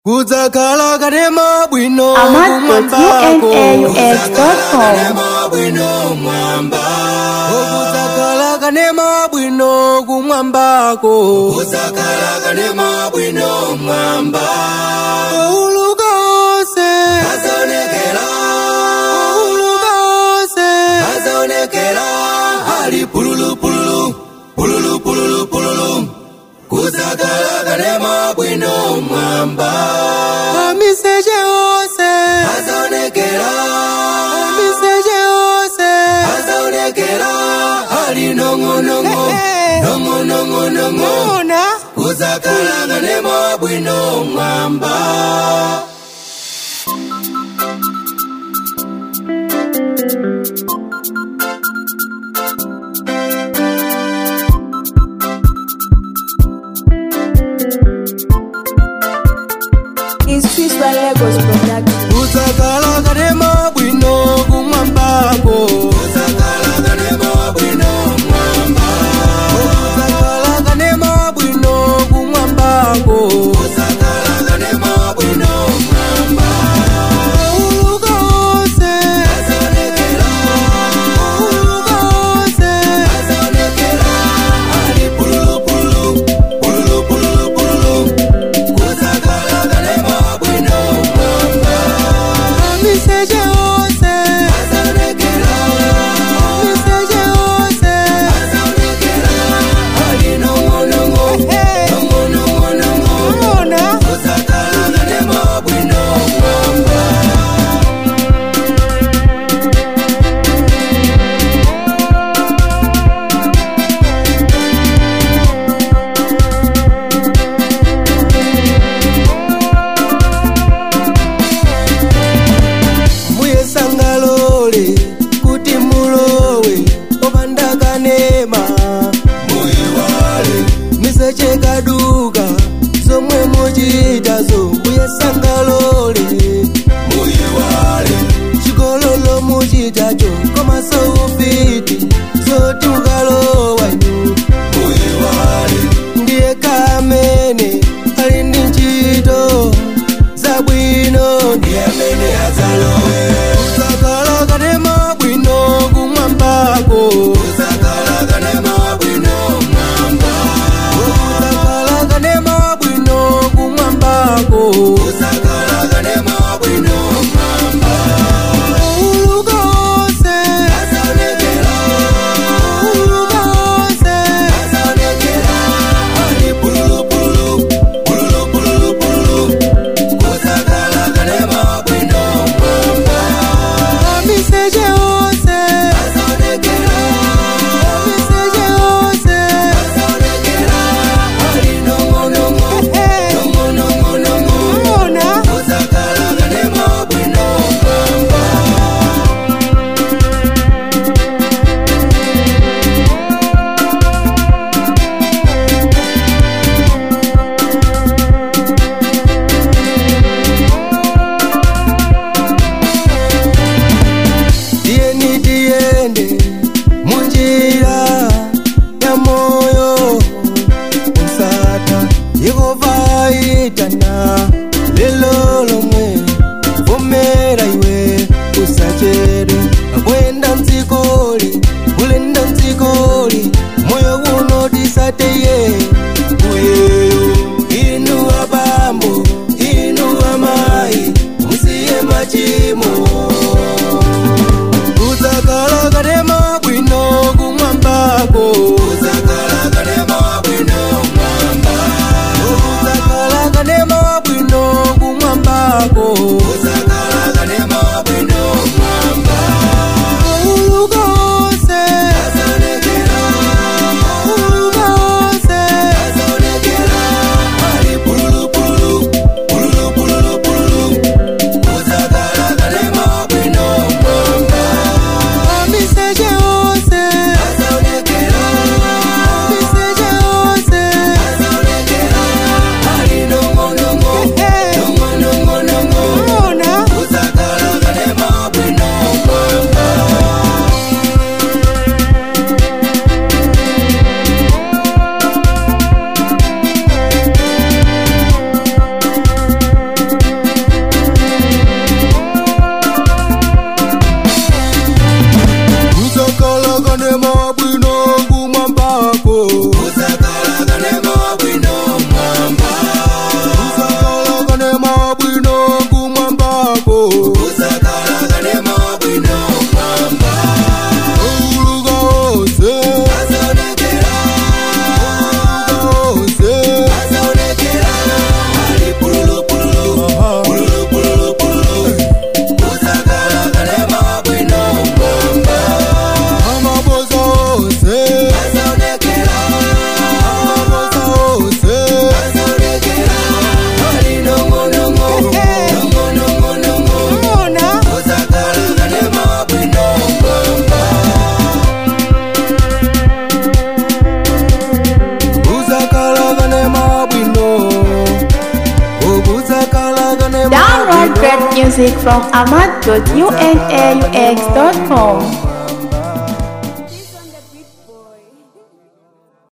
kudzakhala kanema bwino amat.unaux.com bwino mwamba kudzakhala kanema bwino kumwambako kudzakhala kanema bwino mwamba uluka onse azaonekera uluka onse azaonekera ali pululu pululu pululu pululu pululu kudzakhala kanema bwino mwamba amiseche onse azaonekera amiseche onse azaonekera ali nong'onong'o nong'onong'onong'o kudzakhala kanema bwino mwamba is Swiss by Lagos production. kudzakhala kanema bwino kumwambako kudzakhala kanema bwino mwamba kudzakhala kanema bwino kumwambako kudzakhala kanema bwino mwamba uluka onse azaonekera uluka onse azaonekera ali pululu pululu pululu pululu pululu kudzakhala kanema bwino mwamba amiseche onse azaonekera amiseche onse azaonekera ali nong'onong'o nong'onong'onong'o kudzakhala kanema bwino mwamba muyesangalole kuti mulowe opanda kanema muyiwale miseche kaduka zomwe muchitazo muyesangalole muyiwale chigololo muchitacho komaso ufiti zoti mukalowa inu muyiwale ndiye kamene ali ndi ntchito zabwino ndiye amene adzalowe kudzakhala kanema bwino kumwambako kudzakhala kanema bwino mwamba kudzakhala kanema bwino kumwambako kudzakhala kanema bwino mwamba uluka onse azaonekera uluka onse azaonekera ali pululu pululu pululu pululu pululu kudzakhala kanema bwino mwamba amiseche onse azaonekera amiseche onse azaonekera ali nong'onong'o nong'onong'onong'o kudzakhala kanema bwino mwamba tiyeni tiyende munjira ya moyo usata yehova itana lelo lomwe vomera iwe usachere akwenda mdzikoli ulenda mdzikoli moyo uno tisateye uyeyo inu abambo inu amayi musiye machimo kudzakhala kanema bwino kumwambako kudzakhala kanema bwino mwamba kudzakhala kanema bwino kumwambako kudzakhala kanema bwino mwamba uluka onse azaonekera uluka onse music from ahmad.unaux.com.